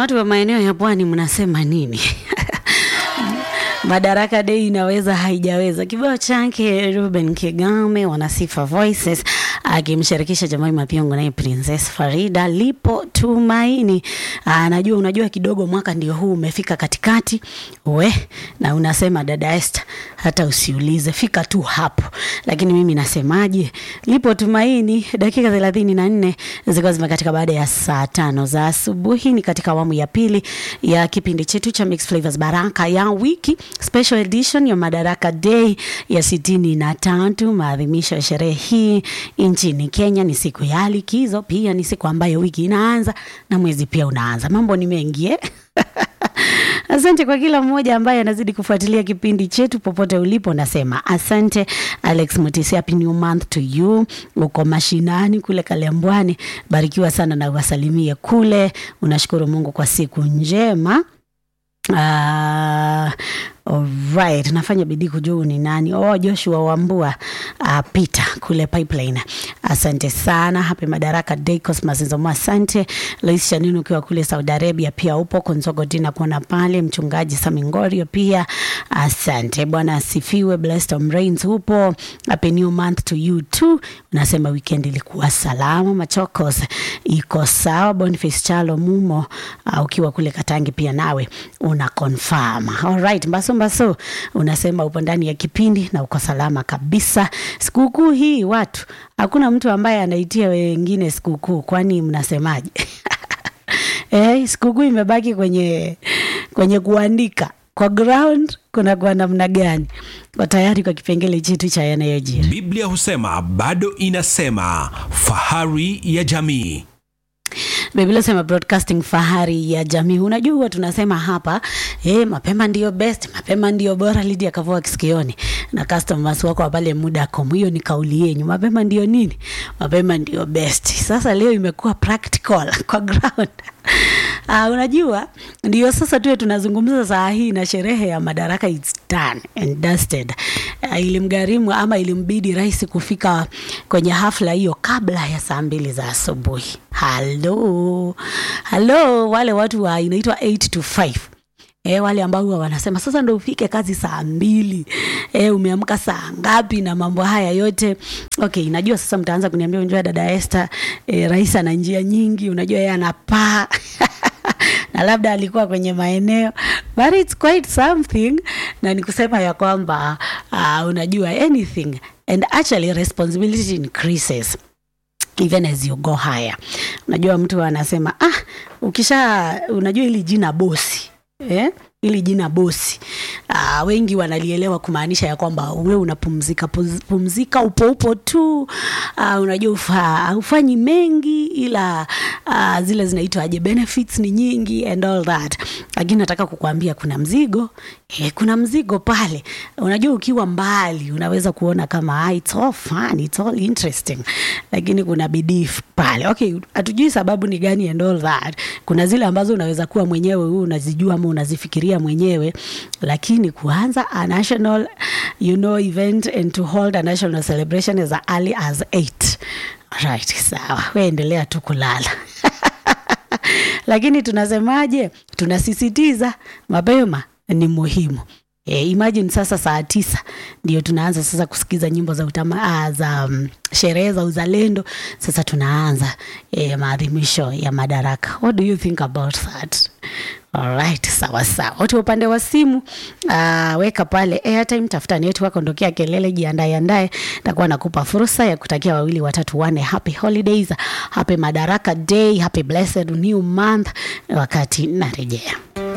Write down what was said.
watu wa maeneo ya pwani mnasema nini? Madaraka Day inaweza haijaweza. Kibao chake Ruben Kigame, Wanasifa Voices akimshirikisha Jamai Mapiongo naye Princess Farida, lipo tumaini. Aa, najua unajua kidogo mwaka ndio huu umefika katikati we, na unasema dada Esther, hata usiulize, fika tu hapo. Lakini mimi nasemaje, lipo tumaini. Dakika thelathini na nne zilikuwa zimekatika baada ya saa tano za asubuhi. Ni katika awamu ya pili ya kipindi chetu cha Mixed Flavors Baraka ya wiki special edition ya Madaraka Day ya sitini na tatu. Maadhimisho ya sherehe hii nchini Kenya ni siku ya likizo, pia ni siku ambayo wiki inaanza na mwezi pia unaanza. Mambo ni mengi eh? Asante kwa kila mmoja ambaye anazidi kufuatilia kipindi chetu popote ulipo. Nasema asante Alex Mutisi, happy new month to you. Uko mashinani kule Kalembwani, barikiwa sana na wasalimie kule. Unashukuru Mungu kwa siku njema. Uh, alright, nafanya bidii kujua ni nani. Oh, Joshua Wambua uh, Peter kule Pipeline, asante sana. Happy Madaraka Day Cosmas Nzomo, asante. Lois Shanini ukiwa kule Saudi Arabia pia upo. Konzogo Dina kuona pale, mchungaji Samingorio pia asante. Bwana asifiwe. Blessed Om Rains upo. Happy new month to you too. Unasema weekend ilikuwa salama. Machokos iko sawa. Boniface Chalo Mumo uh, ukiwa kule Katangi pia nawe una confirm. Alright, Mbaso Mbaso unasema upo ndani ya kipindi na uko salama kabisa. Sikukuu hii watu, hakuna mtu ambaye anaitia wengine sikukuu, kwani mnasemaje? Eh, sikukuu imebaki kwenye kwenye kuandika kwa ground kuna kwa namna gani? Kwa tayari kwa kipengele chetu cha yanayojiri. Biblia husema bado inasema, fahari ya jamii. Biblia sema broadcasting fahari ya jamii. Unajua huwa tunasema hapa eh, mapema ndio best, mapema ndio bora. Lydia Kavua kisikioni na customers wako wa pale Mudacom, hiyo ni kauli yenyu. Mapema ndio nini? Mapema ndio best. Sasa leo imekuwa practical kwa ground. Uh, unajua ndio sasa tuwe tunazungumza saa hii na sherehe ya Madaraka it's done and dusted. Uh, ilimgharimu ama ilimbidi rais kufika kwenye hafla hiyo kabla ya saa mbili za asubuhi. Halo, halo, wale watu wa inaitwa 8 to 5 E, wale ambao huwa wanasema sasa ndo ufike kazi saa mbili e, umeamka saa ngapi na mambo haya yote okay. Najua sasa mtaanza kuniambia unajua dada Esther, e, rais ana njia nyingi, unajua yeye anapaa na labda alikuwa kwenye maeneo but it's quite something, na ni kusema ya kwamba uh, unajua anything and actually responsibility increases even as you go higher. Unajua mtu anasema ah, ukisha unajua ili jina bosi eh? ili jina bosi uh, wengi wanalielewa kumaanisha ya kwamba we unapumzika puz- pumzika upo upo tu uh, unajua ufa, ufanyi mengi ila uh, zile zinaitwaje benefits ni nyingi and all that lakini nataka kukuambia kuna mzigo eh, kuna mzigo pale unajua ukiwa mbali unaweza kuona kama ah, it's all fun, it's all interesting lakini kuna bidii pale okay hatujui sababu ni gani and all that kuna zile ambazo unaweza kuwa mwenyewe huu unazijua ama unazifikiria mwenyewe lakini kuanza a national you know event and to hold a national celebration as early as 8 right sawa weendelea tu kulala lakini tunasemaje tunasisitiza mapema ni muhimu E, imagine sasa saa tisa ndio tunaanza sasa kusikiza nyimbo za utama, ah, za um, sherehe za uzalendo. Sasa tunaanza e, maadhimisho ya Madaraka. What do you think about that? Alright, sawa sawa. Watu wa upande wa simu uh, weka pale airtime, tafuta network, ondokea kelele, jiandae andae. Takuwa nakupa fursa ya kutakia wawili watatu wane happy holidays, happy Madaraka Day, happy blessed new month wakati narejea.